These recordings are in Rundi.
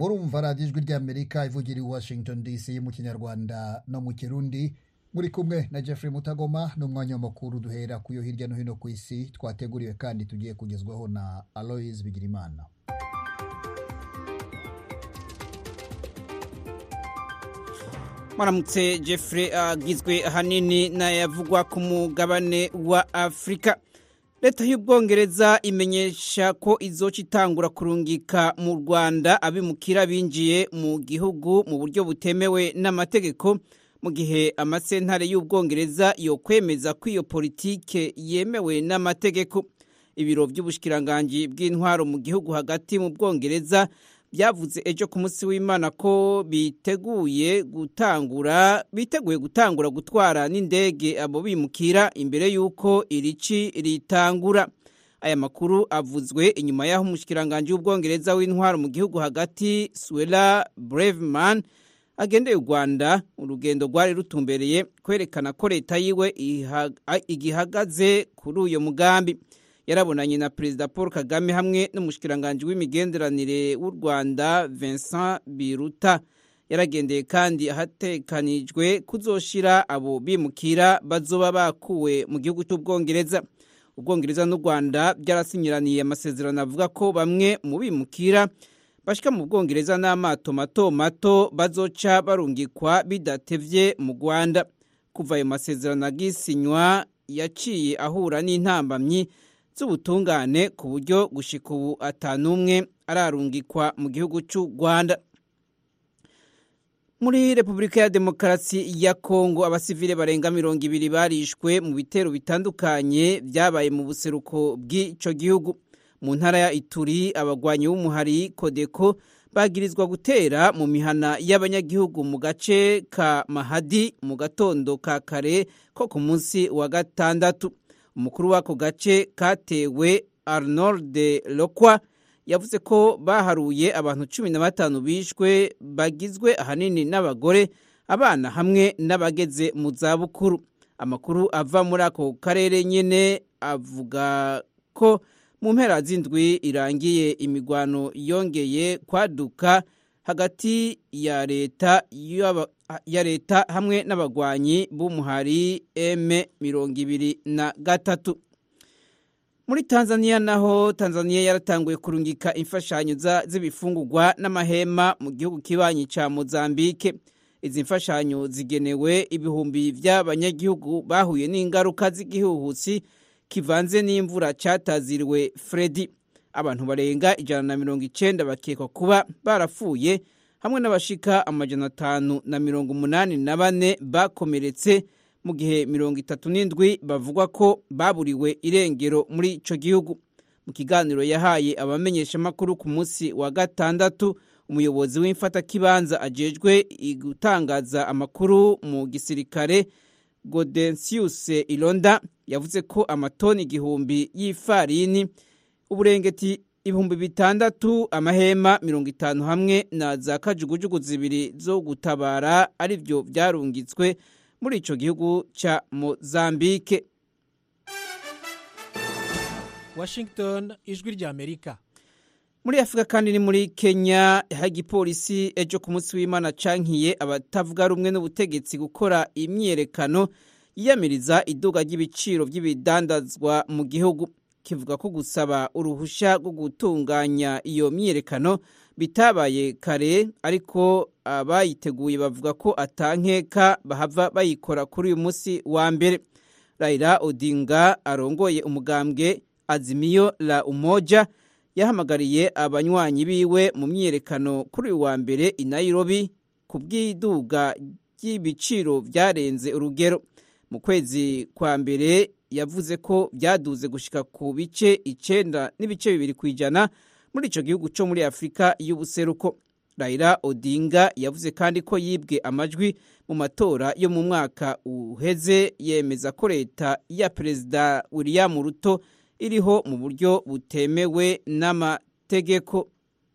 murumva radiyo ijwi ry'amerika ivugira i washington dc mu kinyarwanda no mu kirundi muri kumwe na jeffrey mutagoma n'umwanya w'amakuru duhera ku yo hirya no hino ku isi twateguriwe kandi tugiye kugezwaho na aloise bigirimana mwaramutse jeffrey agizwe ahanini n'ayavugwa ku mugabane wa afurika leta y'ubwongereza imenyesha ko izoca itangura kurungika mu rwanda abimukira binjiye mu gihugu mu buryo butemewe n'amategeko mu gihe amasentare y'ubwongereza yokwemeza ko iyo politike yemewe n'amategeko ibiro by'ubushikiranganji bw'intwaro mu gihugu hagati mu bwongereza byavuze ejo ku munsi w'imana ko biteguye gutangura biteguye gutangura gutwara n'indege abo bimukira imbere y'uko irici ritangura aya makuru avuzwe inyuma y'aho umushikiranganji w'ubwongereza w'intwaro mu gihugu hagati suela breveman agendeye u rwanda urugendo rwari rutumbereye kwerekana ko leta yiwe igihagaze kuri uyo mugambi yarabonanye na perezida paul kagame hamwe n'umushikiranganji w'imigenderanire w'u rwanda vincent biruta yaragendeye kandi ahatekanijwe kuzoshira abo bimukira bazoba bakuwe mu gihugu cy'ubwongereza ubwongereza n'u rwanda byarasinyiraniye amasezerano avuga ko bamwe mu bimukira bashika mu bwongereza n'amato mato mato bazoca barungikwa bidatevye mu rwanda kuva ayo masezerano agisinywa yaciye ahura n'intambamyi z'ubutungane ku buryo gushika ubu atanumwe ararungikwa mu gihugu cy'u rwanda muri repubulika ya demokarasi ya kongo abasivile barenga mirongo ibiri barishwe mu bitero bitandukanye byabaye mu buseruko bw'icyo gihugu mu ntara ya ituri abagwanyi b'umuhari kodeko bagirizwa gutera mu mihana y'abanyagihugu mu gace ka mahadi mu gatondo ka kare ko ku munsi wa gatandatu umukuru w'ako gace katewe arnold lokwa yavuze ko baharuye abantu cumi na batanu bishwe bagizwe ahanini n'abagore abana hamwe n'abageze mu zabukuru amakuru ava muri ako karere nyine avuga ko mu mpera z'indwi irangiye imigwano yongeye kwaduka hagati ya leta ya leta hamwe n'abagwanyi b'umuhari m mirongo ibiri na gatatu muri tanzania naho tanzania yaratanguye kurungika imfashanyo z'ibifungurwa n'amahema mu gihugu kibanyi ca mozambike izi mfashanyo zigenewe ibihumbi by'abanyagihugu bahuye n'ingaruka z'igihuhusi kivanze n'imvura cyataziriwe fredi abantu barenga ijana na mirongo icenda bakekwa kuba barapfuye hamwe n'abashika amajana atanu na mirongo umunani na bane bakomeretse mu gihe mirongo itatu n'indwi bavugwa ko baburiwe irengero muri ico gihugu mu kiganiro yahaye abamenyeshamakuru ku munsi wa gatandatu umuyobozi w'imfatakibanza ajejwe gutangaza amakuru mu gisirikare godensius ilonda yavuze ko amatoni igihumbi y'ifarini uburengeti ibihumbi bitandatu amahema mirongo itanu hamwe na za kajugujugu zibiri zo gutabara ari byo byarungitswe muri ico gihugu ca mozambike washington ijwi rya amerika muri afurika kandi ni muri kenya aho igipolisi ejo ku munsi w'imana cankiye abatavuga rumwe n'ubutegetsi gukora imyiyerekano yiyamiriza iduga ry'ibiciro by'ibidandazwa mu gihugu kivuga ko gusaba uruhushya rwo gutunganya iyo myiyerekano bitabaye kare ariko abayiteguye bavuga ko atankeka bahava bayikora kuri uyu munsi wa mbere raila odinga arongoye umugambwe azimiyo la umoja yahamagariye abanywanyi biwe mu myiyerekano kuri uyu wa mbere i nairobi ku bw'iduga ry'ibiciro byarenze urugero mu kwezi kwa mbere yavuze ko byaduze gushika ku bice icenda n'ibice bibiri ku ijana muri ico gihugu co muri afurika y'ubuseruko raila odinga yavuze kandi ko yibwe amajwi mu matora yo mu mwaka uheze yemeza ko leta ya perezida william ruto iriho mu buryo butemewe n'amategeko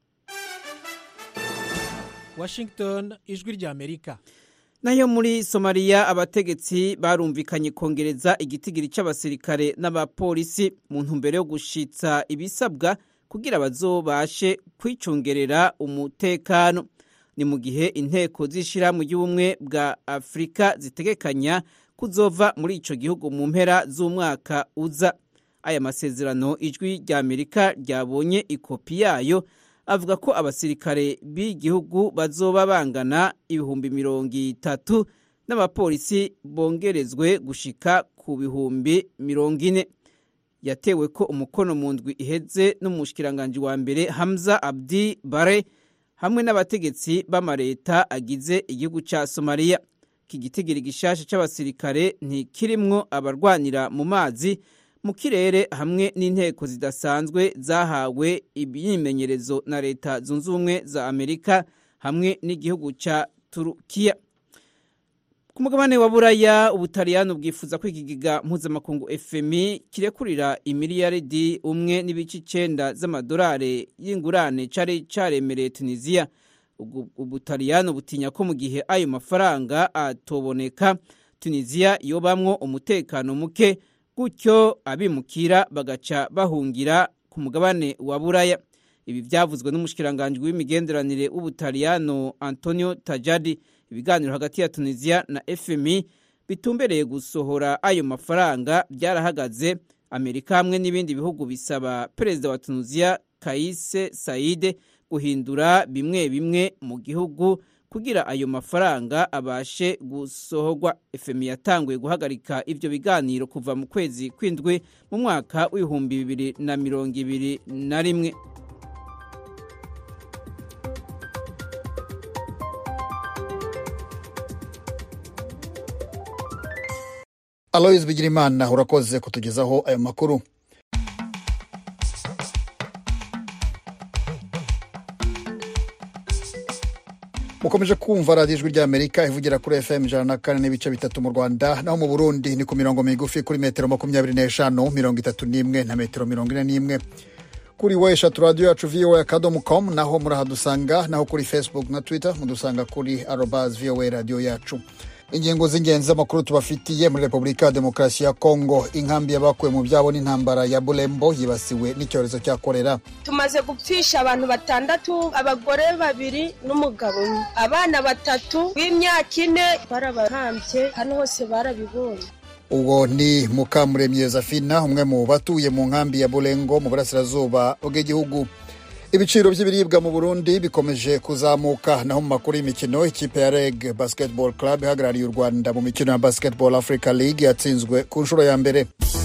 washington ijwi rya amerika nayo muri somaliya abategetsi barumvikanye kongereza igitigiri cy'abasirikare n'abapolisi mu ntumbero yo gushitsa ibisabwa kugira bazobashe kwicungerera umutekano ni mu gihe inteko z'ishyirahamwe ry'ubumwe bwa afurika zitegekanya kuzova muri ico gihugu mu mpera z'umwaka uza aya masezerano ijwi rya amerika ryabonye ikopi yayo avuga ko abasirikare b'igihugu bazoba bangana ibihumbi mirongo itatu n'abapolisi bongerezwe gushika ku bihumbi mirongo ine yatewe ko umukono mu ndwi iheze n'umushikiranganji wa mbere hamza abdi bare hamwe n'abategetsi b'amareta agize igihugu ca somaliya iki gitigiri gishasha c'abasirikare ntikirimwo abarwanira mu mazi mu kirere hamwe n'inteko zidasanzwe zahawe imyimenyerezo na leta zunze ubumwe za amerika hamwe n'igihugu ca turukiya ku mugabane wa buraya ubutaliyano bwifuza ko ikigega mpuzamakungu fmi kirekurira imiliyaridi umwe n'ibice icenda z'amadolari y'ingurane cari caremereye tunisiya ubutaliyano butinya ko mu gihe ayo mafaranga atoboneka tunisiya yobamwo umutekano muke gutyo abimukira bagaca bahungira ku mugabane wa buraya ibi byavuzwe n'umushikiranganji w'imigenderanire w'ubutaliyano antonio tajadi ibiganiro hagati ya tunisiya na fmi bitumbereye gusohora ayo mafaranga byarahagaze amerika hamwe n'ibindi bihugu bisaba perezida wa tunisiya kayise saide guhindura bimwe bimwe mu gihugu kugira ayo mafaranga abashe gusohorwa fmi yatanguye guhagarika ivyo biganiro kuva mu kwezi kw'indwi mu mwaka w'ibihumbi bibiri na mirongo ibiri na rimwe aloyizi bigirimana urakoze kutugezaho ayo makuru mukomeje kumva radiyo ijwi ry'amerika ivugira kuri fm ijana na kane n'ibice bitatu mu rwanda naho mu burundi ni ku mirongo migufi kuri metero makumyabiri n'eshanu mirongo itatu n'imwe na metero mirongo ine n'imwe kuri we eshatu radiyo yacu voa akadomo com naho murahadusanga naho kuri facebook na twitter mudusanga kuri arobas voa radiyo yacu ingingo z'ingenzi z'amakuru tubafitiye muri repubulika ya demokarasi ya kongo inkambi y'abakuwe mu byabo n'intambara ya bulembo yibasiwe n'icyorezo cya korera tumaze gupfisha abantu batandatu abagore babiri n'umugabo umwe abana batatu b'imyaka ine barabahambye hano hose barabibonye ubwo ni mukamuremyi Josephine umwe mu batuye mu nkambi ya burengo mu burasirazuba bw'igihugu ibiciro by'ibiribwa mu burundi bikomeje kuzamuka naho mu makuru y'imikino ikipe ya reg basketball club ihagarariye u rwanda mu mikino ya basketball africa league yatsinzwe ku nshuro ya mbere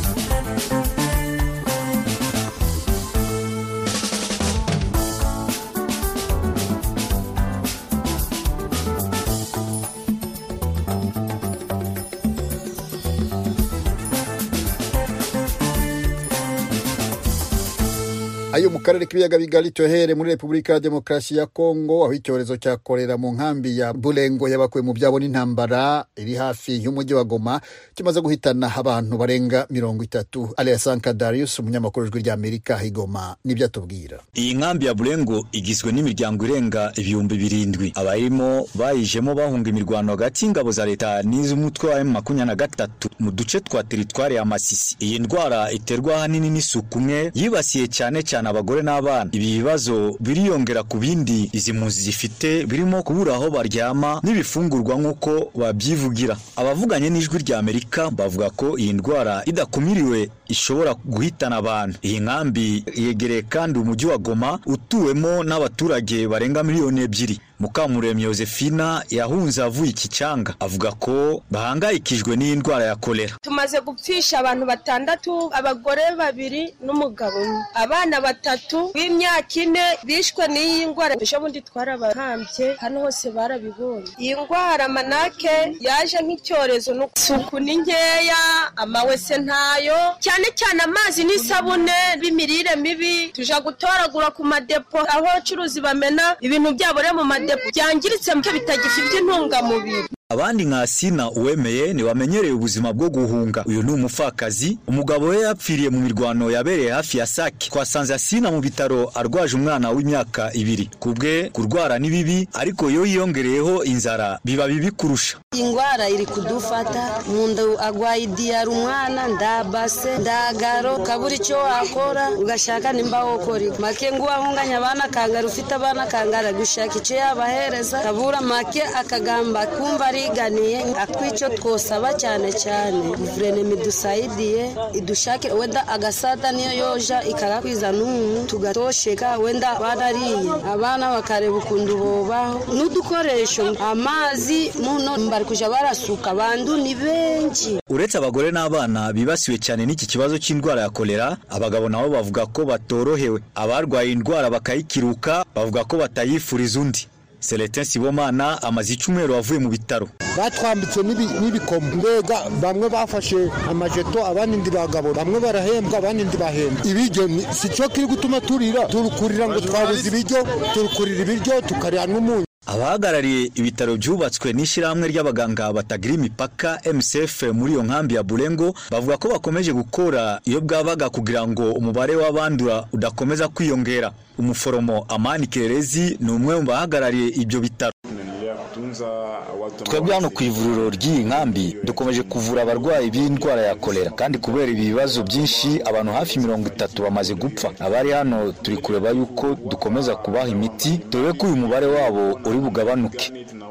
ayo mu karere k'ibiyaga bigari tuhere muri repubulika ya demokarasi ya kongo aho icyorezo cya korera mu nkambi ya burengo yabakuwe mu byabo n'intambara iri hafi y'umujyi wa goma kimaze guhitana abantu barenga mirongo itatu aliasanka darius umunyamakuru w'ijwi ry'amerika igoma nibyo atubwira iyi nkambi ya burengo igizwe n'imiryango irenga ibihumbi birindwi abayirimo bayijemo bahunga imirwano hagati y'ingabo za leta n'iz'umutwe wa makumyabiri na gatatu mu duce twa teritwari ya masisi iyi ndwara iterwa ahanini n'isuku umwe yibasiye cyane cyane abagore n'abana ibi bibazo biriyongera ku bindi izi mpunzi zifite birimo kubura aho baryama n'ibifungurwa nk'uko babyivugira abavuganye n'ijwi rya amerika bavuga ko iyi ndwara idakumiriwe ishobora guhitana abantu iyi nkambi yegereye kandi umujyi wa goma utuwemo n'abaturage barenga miliyoni ebyiri mukamuremyi Josephina yahunze avuye iki cyanga avuga ko bahangayikijwe n'iyi ndwara ya kolera tumaze gupfisha abantu batandatu abagore babiri n'umugabo umwe abana batatu b'imyaka ine bishwe n'iyi ndwara ejo bundi twarabahambye hano hose barabibonye iyi ndwara manake yaje nk'icyorezo isuku ni nkeya amawese ntayo cyane cyane amazi n'isabune b'imirire mibi tuja gutoragura ku madepo aho abacuruzi bamena ibintu byabo rero mu madepo byangiritse bitagifite intungamubiri abandi nka Sina uwemeye ntibamenyereye ubuzima bwo guhunga uyu ni umupfakazi umugabo we yapfiriye mu mirwano yabereye hafi ya Sake twasanze Sina mu bitaro arwaje umwana w'imyaka ibiri kubwe kurwara ni bibi ariko iyo yiyongereyeho inzara biba bibi kurusha ingwara iri kudufata munda agwaye idiyara umwana ndabase ndagaro kabura icyo wakora ugashaka nimba wokora make ngo wahunganya abana kangara ufite abana kangara gushaka icyo yabahereza kabura make akagamba kumva ariganiye atwicyo twosaba cyane cyane guverinoma idusayidiye idushake wenda agasada niyo yoja ikagakwiza n'umuntu tugatosheka wenda barariye abana bakareba ukuntu bobaho n'udukoresho amazi muno bari kuja barasuka abandu ni benshi uretse abagore n'abana bibasiwe cyane n'iki kibazo cy'indwara ya kolera abagabo nabo bavuga ko batorohewe abarwaye indwara bakayikiruka bavuga ko batayifuriza undi Celestin Sibomana amaze icyumweru avuye mu bitaro batwambitse n'ibikomo mbega bamwe bafashe amajeto abandi ndi bagabo bamwe barahembwa abandi ndi bahembwa ibiryo si cyo kiri gutuma turira turukurira ngo twabuze ibiryo turukurira ibiryo tukarira n'umunyu abahagarariye ibitaro byubatswe n'ishyirahamwe ry'abaganga batagira imipaka MSF muri iyo nkambi ya Burengo bavuga ko bakomeje gukora iyo bwabaga kugira ngo umubare w'abandura udakomeza kwiyongera umuforomo Amani Kerezi ni umwe mu bahagarariye ibyo bitaro twebwe hano ku ivuriro ry'iyi nkambi dukomeje kuvura abarwayi b'indwara ya kolera kandi kubera ibi bibazo byinshi abantu hafi mirongo itatu bamaze gupfa abari hano turi kureba yuko dukomeza kubaha imiti dore ko uyu mubare wabo uri bugabanuke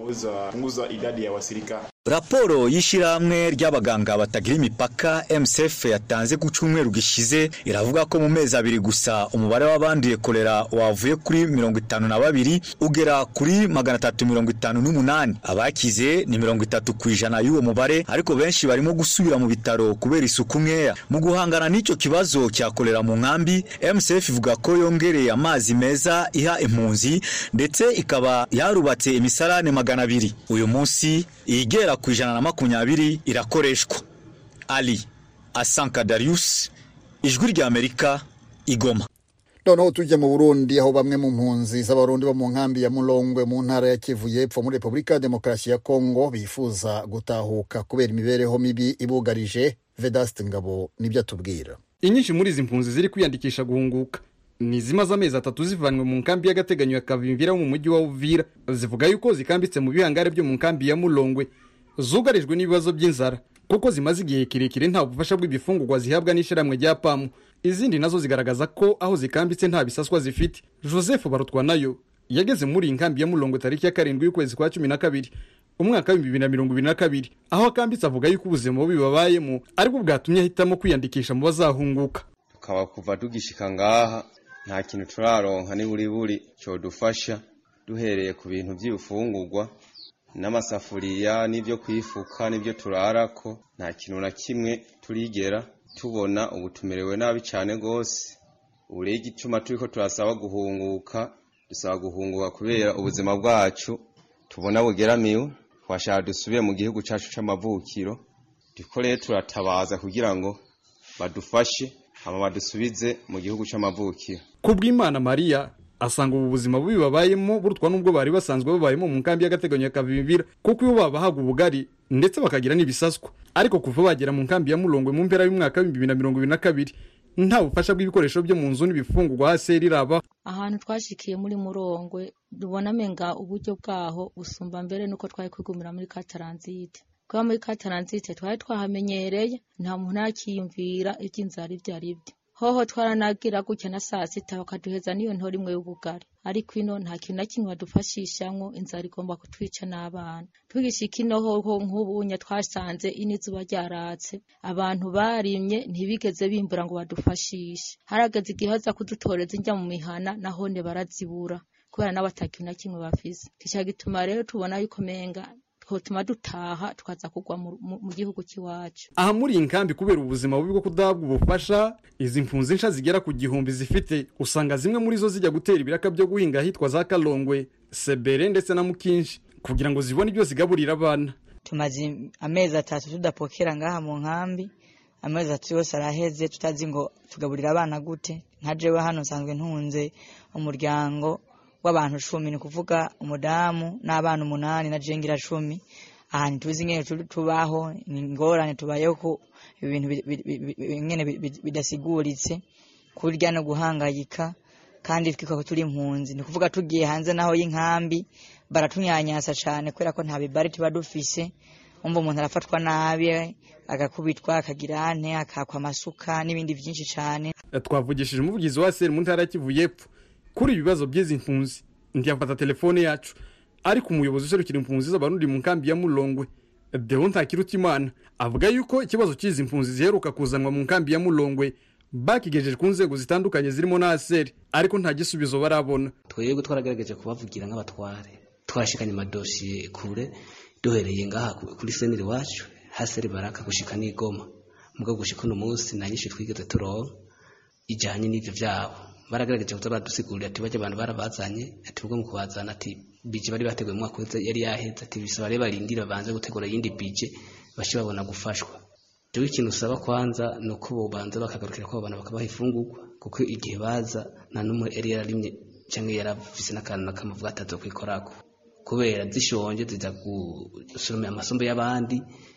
raporo y'ishyirahamwe ry'abaganga batagira imipaka MSF yatanze ku cyumweru gishize iravuga ko mu mezi abiri gusa umubare w'abanduye kolera wavuye kuri mirongo itanu na babiri ugera kuri magana atatu mirongo itanu n'umunani abakize ni mirongo itatu ku ijana y'uwo mubare ariko benshi barimo gusubira mu bitaro kubera isuku nkeya mu guhangana n'icyo kibazo cya kolera mu nkambi MSF ivuga ko yongereye amazi meza iha impunzi ndetse ikaba yarubatse imisarane magana abiri uyu munsi igera ku ijana na makumyabiri irakoreshwa ali asanka darius ijwi ry'amerika igoma noneho tujya mu burundi aho bamwe mu mpunzi z'abarundi bo mu nkambi ya murongwe mu ntara ya kivu y'epfo muri repubulika ya demokarasi ya kongo bifuza gutahuka kubera imibereho mibi ibugarije vedaste ngabo nibyo atubwira inyinshi muri izi mpunzi ziri kwiyandikisha guhunguka ni zimaze amezi atatu zivanwe mu nkambi y'agateganyo ya kavimvira mu mujyi wa uvira zivuga yuko zikambitse mu bihangare byo mu nkambi ya murongwe zugarijwe n'ibibazo by'inzara kuko zimaze igihe kirekire nta bufasha bw'ibifungurwa zihabwa n'ishyirahamwe rya pamu izindi nazo zigaragaza ko aho zikambitse nta bisaswa zifite joseph barutwa nayo yageze muri iyi nkambi ya murongo tariki ya karindwi y'ukwezi kwa cumi na kabiri umwaka w'ibihumbi bibiri na mirongo ibiri na kabiri aho akambitse avuga yuko ubuzima bubi babayemo aribwo bwatumye ahitamo kwiyandikisha mu bazahunguka tukaba kuva tugishika ngaha nta kintu turaronka ni buri buri cyodufasha duhereye ku bintu by'ibifungurwa n'amasafuriya n'ibyo kwifuka n'ibyo turarako nta kintu na kimwe turigera tubona ubu tumerewe nabi cyane rwose ubu rero igituma turi ko turasaba guhunguka dusaba guhunguka kubera ubuzima bwacu tubona bugeramiwe twashaka dusubire mu gihugu cyacu cy'amavukiro turiko rero turatabaza kugira ngo badufashe hama badusubize mu gihugu cy'amavukiro kubw'imana mariya asanga ubu buzima bubi babayemo burutwa n'ubwo bari basanzwe babayemo mu nkambi y'agateganyo ya kavimvira kuko iyo babahaga ubugari ndetse bakagira n'ibisaswa ariko kuva bagera mu nkambi ya murongwe mu mpera y'umwaka w'ibihumbi bibiri na mirongo ibiri na kabiri nta bufasha bw'ibikoresho byo mu nzu n'ibifungurwa hasi riraba ahantu twashikiye muri murongwe dubona amenga uburyo bwaho busumba mbere nuko twari kwigumira muri kataranzite kuba muri kataranzite twari twahamenyereye nta muntu yakiyumvira iby'inzara ibyo ari byo hoho twaranagira gutya na saa sita bakaduheza n'iyo ntora imwe y'ubugari ariko ino nta kintu na kimwe badufashishamwo inzara igomba kutwica n'abana tugishika ino hoho nk'ubunya twasanze ino izuba ryaratse abantu barimye ntibigeze bimbura ngo badufashishe harageze igihe baza kudutoreza injya mu mihana nahone barazibura kubera nabo ata kintu na kimwe bafise kica gituma rero tubona yuko menga twotuma dutaha tukaza kugwa mu gihugu cy'iwacu aha muri iyi nkambi kubera ubuzima bubi bwo kudahabwa ubufasha izi mpunzi nsha zigera ku gihumbi zifite usanga zimwe muri zo zijya gutera ibiraka byo guhinga ahitwa za kalongwe sebere ndetse na mukinshi kugira ngo zibone ibyo zigaburira abana tumaze amezi atatu tudapokera ngaha mu nkambi amezi atatu yose araheze tutazi ngo tugaburira abana gute nka jewe hano nsanzwe ntunze umuryango w'abantu cumi ni ukuvuga umudamu n'abana umunani na jengira cumi ahantu tuzi ingene turi tubaho ni ingorane tubayeho ko ibintu bi- bi- bi- bi- ingene bi- bi- bidasiguritse kurya no guhangayika kandi twikako turi impunzi ni kuvuga tugiye hanze naho y'inkambi baratunyanyasa cane kubera ko nta bibari tuba dufise umva umuntu arafatwa nabi agakubitwa akagira ante akakwa amasuka n'ibindi vyinshi cane twavugishije umuvugizi wa seri mu ntara ya kivu y'epfo kuri ibi bibazo by'izi mpunzi ntiyafata telefone yacu ariko umuyobozi userukira impunzi z'abarundi mu nkambi ya mulongwe deo ntakirutimana avuga yuko ikibazo cy'izi mpunzi ziheruka kuzanwa mu nkambi ya mulongwe bakigejeje ku nzego zitandukanye zirimo na aseri ariko nta gisubizo barabona twebwe twaragerageje kubavugira nk'abatware twarashikanye amadosiye kure duhereye ngaha ku- kuri seneri wacu haseri baraka gushika n'igoma mugabo gushika uno munsi nta nyinshi twigeze turonka ijanye n'ivyo vyabo baragerageje kuza baradusigurira ati barya abantu barabazanye ati ubwo mu kubazana ati bije bari bateguye mu mwaka uheze yari yaheze ati bisaba rero barindire babanze gutegura iyindi bije bashe babona gufashwa jewe ikintu usaba kwanza ni uko bobanza bakagarukira ko abo bantu bakabaha ifungurwa kuko igihe baza nta n'umwe yari yararimye cyangwa yaravise n'akantu n'akamuvuga atazo kwikorako kubera zishonje ziza gusoromera amasombe y'abandi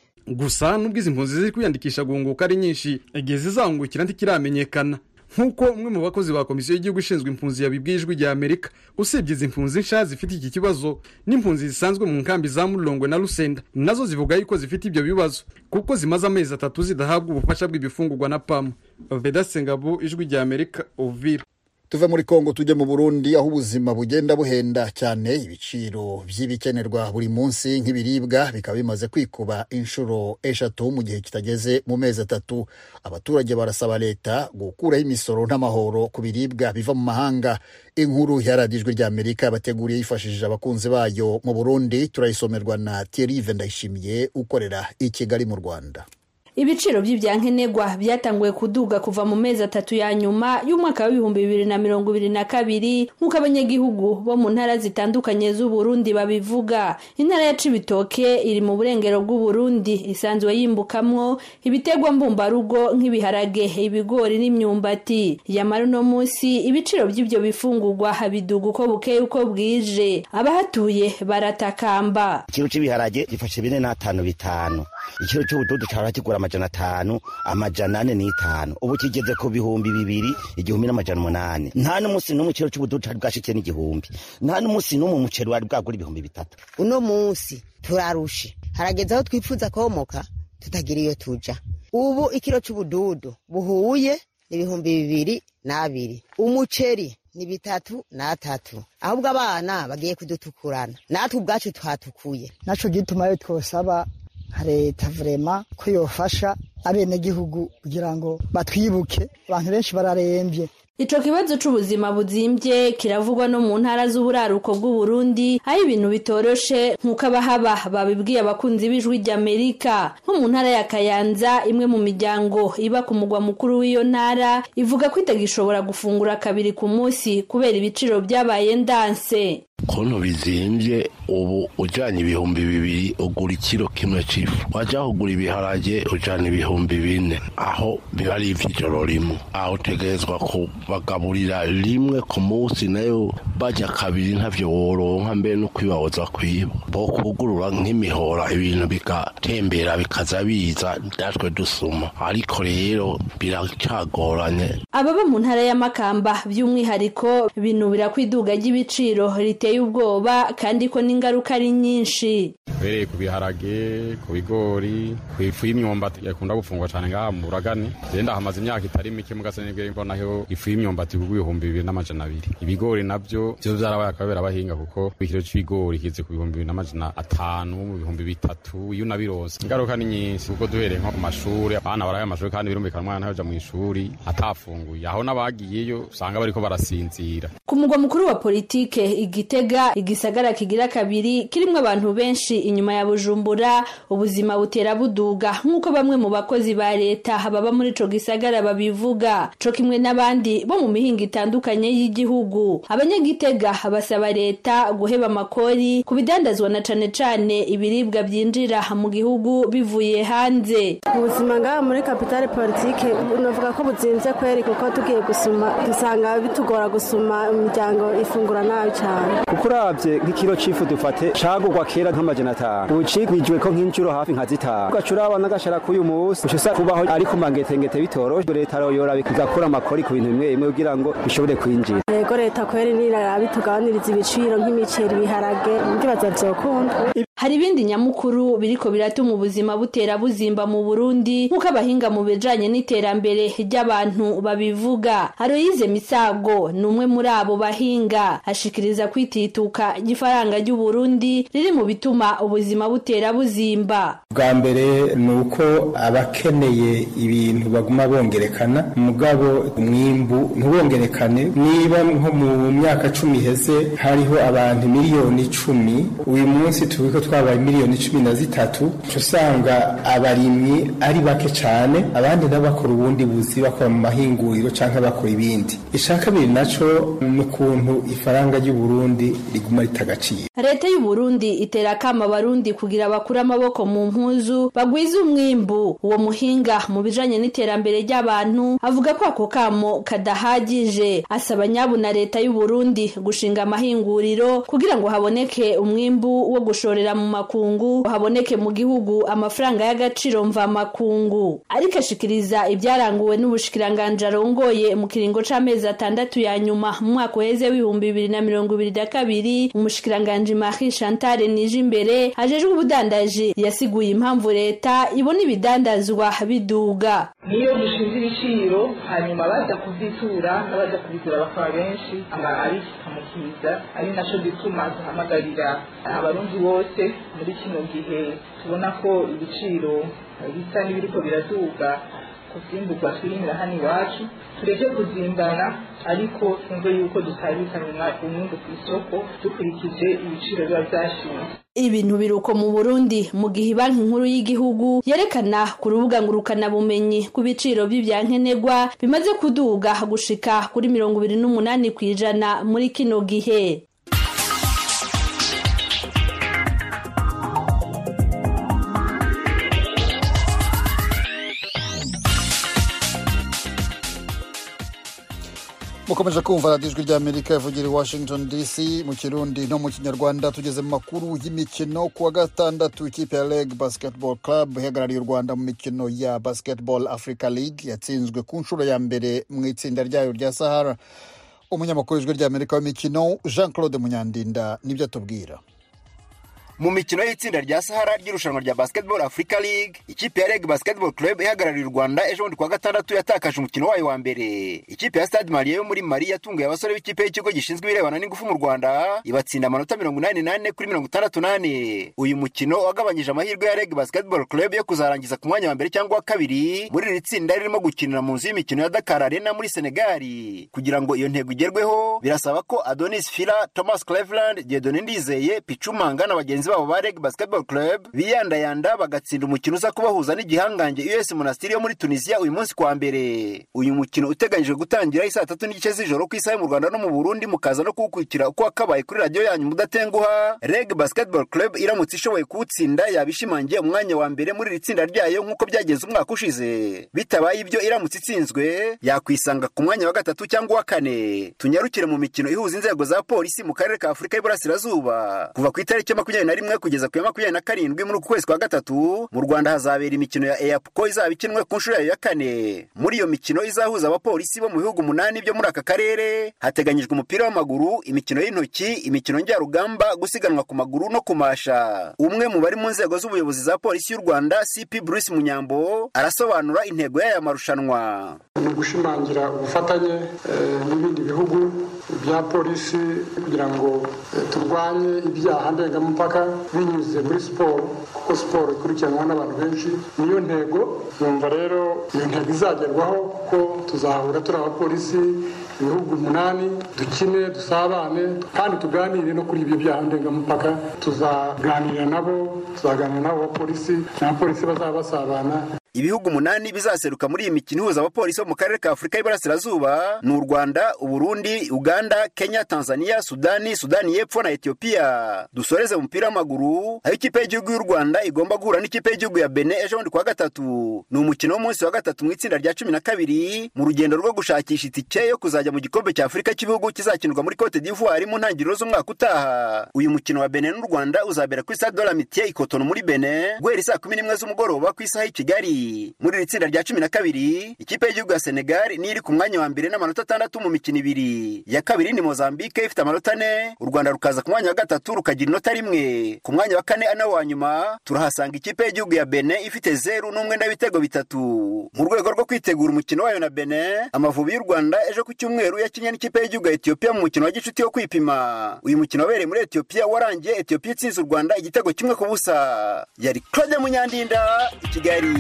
gusa nubwo izi mpunzi ziri kwiyandikisha guhunguka ari nyinshi igihe zizahungukira ntikiramenyekana nk'uko umwe mu bakozi ba komisiyo y'igihugu ishinzwe impunzi yabibwiye ijwi rya amerika usibye izi mpunzi nsha zifite iki kibazo n'impunzi zisanzwe mu nkambi za mulongwe na rusenda nazo zivuga yuko zifite ibyo bibazo kuko zimaze amezi atatu zidahabwa ubufasha bw'ibifungurwa na pamu veda sengabo ijwi rya amerika uvira tuve muri kongo tujye mu burundi aho ubuzima bugenda buhenda cyane ibiciro by'ibikenerwa buri munsi nk'ibiribwa bikaba bimaze kwikuba inshuro eshatu mu gihe kitageze mu mezi atatu abaturage barasaba leta gukuraho imisoro n'amahoro ku biribwa biva mu mahanga inkuru yaradijwe rya amerika yabateguriye yifashishije abakunzi bayo mu burundi turayisomerwa na thierry ndayishimiye ukorera i kigali mu rwanda ibiciro by'ibyankenerwa byatanguye kuduga kuva mu mezi atatu ya nyuma y'umwaka w'ibihumbi bibiri na mirongo ibiri na kabiri nk'uko abanyagihugu bo mu ntara zitandukanye z'uburundi babivuga intara ya cibitoke iri mu burengero bw'uburundi isanzwe yimbukamwo ibiterwa mbumbarugo nk'ibiharage ibigori n'imyumbati yamara uno munsi ibiciro by'ibyo bifungurwa biduga uko bukeye uko bwije abahatuye baratakamba ikiro cy'ibiharage gifashe bine n'atanu bitanu ikiro cy'ubududu cyahora kigura amajana atanu amajana ane n'itanu ubu kigeze ku bihumbi bibiri igihumbi n'amajana umunani nta n'umunsi n'umwe ikiro cy'ubududu cyari bwashitse n'igihumbi nta n'umunsi n'umwe umuceri wari bwagura ibihumbi bitatu uno munsi turarushe harageze aho twifuza komoka tutagira iyo tuja ubu ikiro cy'ubududu buhuye n'ibihumbi bibiri n'abiri umuceri ni bitatu n'atatu ahubwo abana bagiye kudutukurana natwe ubwacu twatukuye naco gituma rero twosaba leta vrema ko yofasha abenegihugu kugira ngo batwibuke abantu benshi bararembye Ico kibazo c'ubuzima buzimbye kiravugwa no mu ntara z'uburaruko bw'Uburundi aho ibintu bitoroshe nk'uko abahaba babibwiye abakunzi b'ijwi ry'Amerika nko mu ntara ya Kayanza imwe mu miryango iba ku mugwa mukuru w'iyo ntara ivuga ko itagishobora gufungura kabiri ku munsi kubera ibiciro byabaye ndanse kontu bizimbye ubu ujyanye ibihumbi bibiri ugura ikiro kimwe cy'ifu wajya kugura ibiharage ujyana ibihumbi bine aho biba ari iby'ijoro rimwe aho utegerezwa kubagaburira rimwe ku munsi nayo bajya kabiri ntabyo woronka mbere no kwibahoza kwiba bo kugurura nk'imihora ibintu bigatembera bikaza biza natwe dusuma ariko rero biracagoranye ababa mu ntara y'amakamba by'umwihariko binubira ko iduga ry'ibiciro riteye ubwoba kandi ko n'ingaruka ari nyinshi uhereye ku biharage ku bigori ku ifu y'imyumbati yakunda gufungwa cyane ngaha mu buragane genda hamaze imyaka itari mike mugase nibwo mbonaho ifu y'imyumbati kugwa ibihumbi bibiri n'amajana abiri ibigori nabyo byo byarabaye akabera abahinga kuko ikiro cy'ibigori kize ku bihumbi bibiri n'amajana atanu mu bihumbi bitatu iyo unabironse ingaruka ni nyinshi kuko duhereye nko ku mashuri abana baraye amashuri kandi birumvikana umwana yaja mu ishuri atafunguye aho n'abagiyeyo usanga bariko barasinzira ku mugwa mukuru wa politike igitega igisagara kigira kabiri kirimwo abantu benshi inyuma ya bujumbura ubuzima butera buduga nk'uko bamwe mu bakozi ba leta baba muri ico gisagara babivuga co kimwe n'abandi bo mu mihingo itandukanye y'igihugu abanyagitega basaba leta guheba amakori ku bidandazwa na cane cane ibiribwa byinjira mu gihugu bivuye hanze ubuzima ngaha muri kapitale politike navuga ko buzinze kweri kuko tugiye gusuma dusanga bitugora gusuma imiryango ifungura nabi cyane kuko urabye nk'ikiro c'ifu dufate cagurwa kera nk'amajana atanu ubu cigwijwe ko nk'inshuro hafi nka zitanu ugaca uraba n'agashara k'uyu munsi uca usa kubaho ari ku mangetengete bitoroshe leta yoyora igakura amakori ku bintu bimwe bimwe kugira ngo bishobore kwinjira yego leta kweri nirarabi tugabaniriza ibiciro nk'imiceri ibiharage ndibaza vyokunda hari ibindi nyamukuru biriko biratuma ubuzima butera buzimba mu Burundi nk'uko abahinga mu bijanye n'iterambere ry'abantu babivuga Aloyize Misago ni umwe muri abo bahinga ashikiriza kwitituka ry'ifaranga ry'u Burundi riri mu bituma ubuzima butera buzimba bwa mbere ni uko abakeneye ibintu baguma bongerekana mugabo umwimbu ntubongerekane niba nko mu myaka cumi iheze hariho abantu miliyoni icumi uyu munsi tuzi ko twabaye miliyoni cumi na zitatu usanga abarimyi ari bake cyane abandi nabo bakora ubundi buzi bakora mu mahinguriro cyangwa bakora ibindi icya kabiri nacyo ni ukuntu ifaranga ry'u Burundi riguma ritagaciro leta y'u Burundi itera akama abarundi kugira bakure amaboko mu mpuzu bagwize umwimbu uwo muhinga mu bijanye n'iterambere ry'abantu avuga ko ako kamo kadahagije asaba nyabu na leta y'u Burundi gushinga amahinguriro kugira ngo haboneke umwimbu wo gushorera mu makungu haboneke mu gihugu amafaranga y'agaciro mva makungu ariko ashikiriza ibyaranguwe n'ubushikiranganje arongoye mu kiringo c'amezi atandatu ya nyuma mu mwaka uheze w'ibihumbi bibiri na mirongo ibiri na kabiri umushikiranganje Marie Chantal Nijimbere ajejwe ubudandaji yasiguye impamvu leta ibona ibidandazwa biduga niyo dushinze ibiciro hanyuma baza kuzitura n'abaza kubigura bakaba benshi abishika mu kiza ari naco gituma duhamagarira abarundi bose muri kino gihe tubona ko ibiciro bisa n'ibiriko biraduga ku vyimburwa twirimira hano iwacu tureke kuzimbana ariko twumve yuko dusabikana umwimbu ku isoko dukurikije ibiciro biba vyashinze ibintu biruko mu Burundi mu gihe banki nkuru y'igihugu yerekana ku rubuga ngurukana bumenyi ku biciro by'ivyankenerwa bimaze kuduga gushika kuri mirongo ibiri n'umunani kw'ijana muri kino gihe mukomeje kumva radiyo ijwi ry'amerika ivugira i washington dc mu kirundi no mu kinyarwanda tugeze mu makuru y'imikino ku wa gatandatu ikipe ya leg basketball club ihagarariye u rwanda mu mikino ya basketball africa league yatsinzwe ku nshuro ya mbere mu itsinda ryayo rya sahara umunyamakuru w'ijwi ry'amerika w'imikino jean claude munyandinda nibyo atubwira mu mikino y'itsinda rya sahara ry'irushanwa rya basketball africa league ikipe ya reg basketball club ihagarariye u rwanda ejo bundi kuwa gatandatu yatakaje umukino wayo wa mbere ikipe ya stade marie yo muri mari yatunguye abasore b'ikipe y'ikigo gishinzwe ibirebana n'ingufu mu rwanda ibatsinda amanota mirongo inani n'ane kuri mirongo itandatu n'ane uyu mukino wagabanyije amahirwe ya reg basketball club yo kuzarangiza ku mwanya wa mbere cyangwa wa kabiri muri iri tsinda ririmo gukinira mu nzu y'imikino ya dakar arena muri senegali kugira ngo iyo ntego igerweho birasaba ko adonis fila thomas cleveland diedone ndizeye picumanga na bagenzi babo ba reg basketball club biyandayanda bagatsinda umukino uza kubahuza n'igihangange us monastiri yo muri tunisia uyu munsi kwa mbere uyu mukino uteganyijwe gutangira isaa tatu n'igice z'ijoro ku isaha mu rwanda no mu burundi mukaza no kuwukurikira uko wakabaye kuri radiyo yanyu mudatenguha reg basketball club iramutse ishoboye kuwutsinda yabishimangiye umwanya wa mbere muri iri tsinda ryayo nk'uko byagenze umwaka ushize bitabaye ibyo iramutse itsinzwe yakwisanga ku mwanya wa gatatu cyangwa wa kane tunyarukire mu mikino ihuza inzego za polisi mu karere ka afurika y'iburasirazuba kuva ku itariki ya makumyabiri na rimwe kugeza ku ya makumyabiri na karindwi muri uku kwezi kwa gatatu mu rwanda hazabera imikino ya eyapuko izaba ikinwe ku nshuro yayo ya kane muri iyo mikino izahuza abapolisi bo mu bihugu umunani byo muri aka karere hateganyijwe umupira w'amaguru imikino y'intoki imikino njyarugamba gusiganwa ku maguru no kumasha umwe mu bari mu nzego z'ubuyobozi za polisi y'u rwanda cp bruce munyambo arasobanura intego y'aya marushanwa ni ugushimangira ubufatanye n'ibindi bihugu bya polisi kugira ngo turwanye ibyaha ndengamupaka binyuze muri siporo kuko siporo ikurikiranwa n'abantu benshi niyo ntego yumva rero iyo ntego izagerwaho kuko tuzahura turi abapolisi ibihugu umunani dukine dusabane kandi tuganire no kuri ibyo byaha ndengamupaka tuzaganira nabo tuzaganira n'abo bapolisi n'abapolisi bazaba basabana ibihugu umunani bizaseruka muri iyi mikino ihuza abapolisi bo mu karere ka afurika y'iburasirazuba ni u rwanda uburundi uganda kenya tanzania sudani sudani y'epfo na etiyopiya dusoreze mu mupira w'amaguru aho ikipe y'igihugu y'u rwanda igomba guhura n'ikipe y'igihugu ya bene ejo bundi kuwa gatatu ni umukino w'umunsi wa gatatu mu itsinda rya cumi na kabiri mu rugendo rwo gushakisha itike yo kuzajya mu gikombe cya afurika cy'ibihugu kizakinirwa muri cote d'ivoire mu ntangiriro z'umwaka utaha uyu mukino wa bene n'u rwanda uzabera ku isa dola mitiye ikotono muri bene guhera isaa kumi n'imwe z'umugoroba ku isaha y'i kigali muri iri tsinda rya cumi na kabiri ikipe y'igihugu ya senegal niyo iri ku mwanya wa mbere n'amanota atandatu mu mikino ibiri iya kabiri ni mozambique ifite amanota ane u rwanda rukaza ku mwanya wa gatatu rukagira inota rimwe ku mwanya wa kane ana wa nyuma turahasanga ikipe y'igihugu ya bene ifite zeru n'umwenda w'ibitego bitatu mu rwego rwo kwitegura umukino wayo na bene amavubi y'u rwanda ejo ku cyumweru yakinnye n'ikipe y'igihugu ya etiyopiya mu mukino wa gicuti wo kwipima uyu mukino wabereye muri etiyopiya warangiye etiyopiya itsinze u rwanda igitego kimwe ku busa yari claude munyandinda i kigali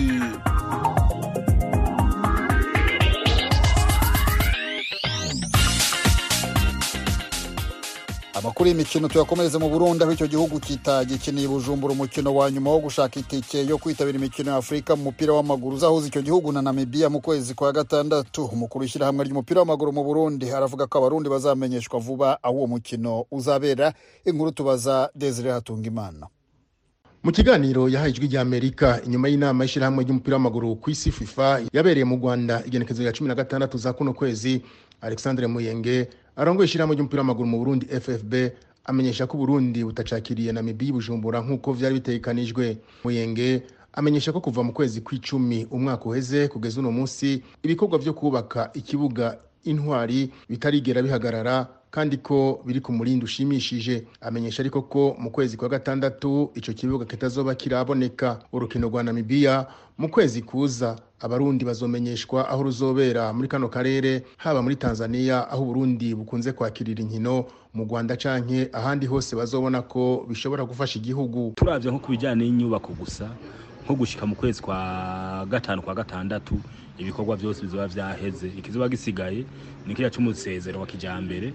amakuru y'imikino tuyakomereze mu burundi aho icyo gihugu kitagikiniye bujumbura umukino wa nyuma wo gushaka itike yo kwitabira imikino ya afurika mu mupira w'amaguru uzahuza icyo gihugu na namibiya mu kwezi kwa gatandatu umukuru w'ishyirahamwe ry'umupira w'amaguru mu burundi aravuga ko abarundi bazamenyeshwa vuba aho uwo mukino uzabera inkuru tubaza desire hatungimana mu kiganiro yahaye ijwi rya amerika inyuma y'inama y'ishyirahamwe ry'umupira w'amaguru ku isi fifa yabereye mu rwanda igenekezo rya cumi na gatandatu za kuno kwezi alexandre muyenge arongoye ishyirahamwe ry'umupira w'amaguru mu burundi ffb amenyesha ko uburundi butacakiriye namibiya bujumbura nk'uko vyari bitegekanijwe muyenge amenyesha ko kuva mu kwezi kw'icumi umwaka uheze kugeza uno munsi ibikorwa vyo kubaka ikibuga intwari bitarigera bihagarara kandi ko biri ku murindi ushimishije amenyesha ariko ko mu kwezi kwa gatandatu ico kibuga kitazoba kiraboneka urukino rwa namibiya mu kwezi kuza abarundi bazomenyeshwa aho ruzobera muri kano karere haba muri tanzania aho uburundi bukunze kwakirira inkino mu rwanda canke ahandi hose bazobona ko bishobora gufasha igihugu turavye nko ku bijanye n'inyubako gusa nko gushika mu kwezi kwa gatanu kwa gatandatu ibikorwa byose bizoba vyaheze ikizoba gisigaye ni kiriya c'umusezero wa kijambere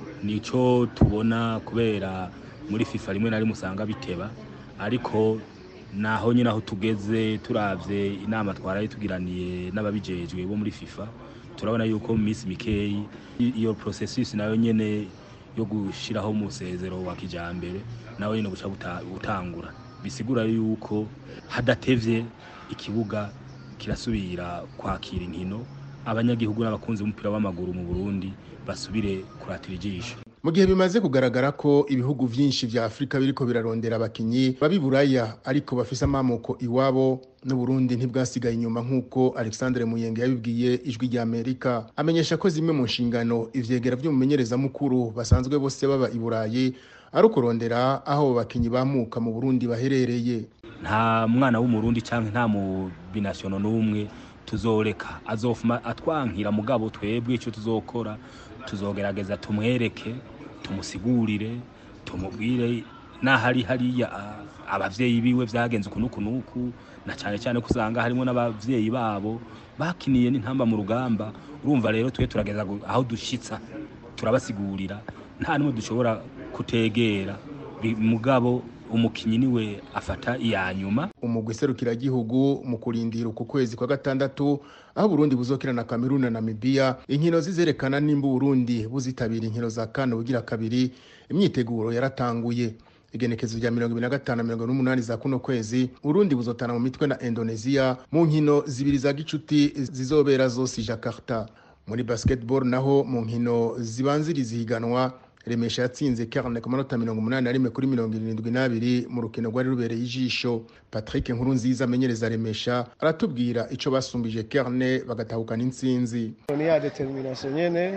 nico tubona kubera muri fifa rimwe na rimwe usanga biteba ariko naho nyine aho tugeze turavye inama twaraye tugiraniye n'ababijejwe bo muri fifa turabona yuko mu minsi mikeyi iyo processus nayo nyene yo gushiraho umusezero wa kijambere nawe nyine buca butangura bisigura yuko hadatevye ikibuga kirasubira kwakira inkino abanyagihugu n'abakunzi b'umupira w'amaguru mu Burundi basubire kuratira ijisho mu gihe bimaze kugaragara ko ibihugu vyinshi vya afurika biriko birarondera abakinyi babiburaya ariko bafise amamoko iwabo n'uburundi ntibwasigaye inyuma nk'uko alexandre muyenge yabibwiye ijwi rya amerika amenyesha ko zimwe mu nshingano ivyegera vy'umumenyerezamukuru basanzwe bose baba i burayi ari ukurondera aho bakinyi bamuka mu burundi baherereye nta mwana w'umurundi canke nta mu binasiono n'umwe tuzoreka azofuma atwankira mugabo twebwe ico tuzokora tuzogerageza tumwereke tumusigurire tumubwire n'ahari hariya abavyeyi biwe vyagenze uku n'uku n'uku na cane cane ko usanga harimo n'abavyeyi babo bakiniye n'intamba mu rugamba urumva rero twe turageza aho dushitsa turabasigurira nta n'umwe dushobora kutegera mugabo umukinyi niwe afata iya nyuma umugwi serukiragihugu mu kurindira uku kwezi kwa gatandatu aho Burundi buzokina na Cameroon na Namibia inkino zizerekana nimba Burundi buzitabira inkino za kane bugira kabiri imyiteguro yaratanguye igenekezo rya mirongo ibiri na gatanu mirongo n'umunani za kuno kwezi Burundi buzotana mu mitwe na Indonesia mu nkino zibiri za gicuti zizobera zose Jakarta muri basketball naho mu nkino zibanziriza ihiganwa remesha yatsinze karne ku manota mirongo umunani na rimwe kuri mirongo irindwi n'abiri mu rukino rwari rubereye ijisho patrick nkuru nziza amenyereza remesha aratubwira ico basumbije karne bagatahukana intsinzi ni ya determination nyene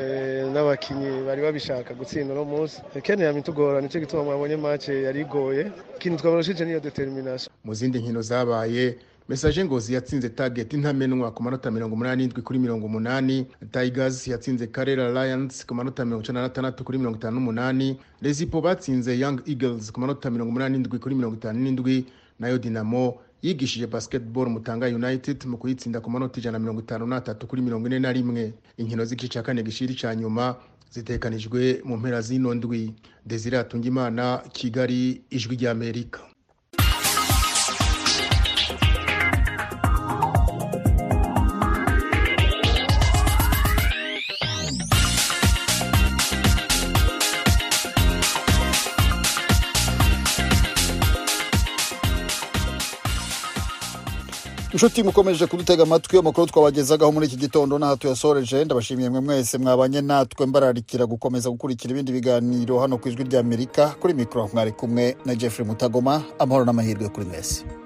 n'abakinyi bari babishaka gutsinda uno munsi kene yamitugora nico gituma mwabonye match yari igoye ikintu twabarushije niyo determination mu zindi nkino zabaye mesaje ngozi yatsinze target intamenwa ku manota mirongo umunani n'indwi kuri mirongo umunani tigers yatsinze karera lions ku manota mirongo icenda na gatandatu kuri mirongo itanu n'umunani lezipo batsinze young eagles ku manota mirongo umunani n'indwi kuri mirongo itanu n'indwi nayo dinamo yigishije basketball mutanga united mu kuyitsinda ku manota ijana na mirongo itanu n'atatu kuri mirongo ine na rimwe inkino z'igice ca kane gishiri ca nyuma zitekanijwe mu mpera z'ino ndwi desire atungimana kigali ijwi ry'amerika inshuti mukomeje kudutega amatwi amakuru twabagezagaho muri iki gitondo n'aha tuyasoreje ndabashimiye mwe mwese mwabanye natwe mbararikira gukomeza gukurikira ibindi biganiro hano ku ijwi ry'amerika kuri mikoro mwari kumwe na jeffrey mutagoma amahoro n'amahirwe kuri mwese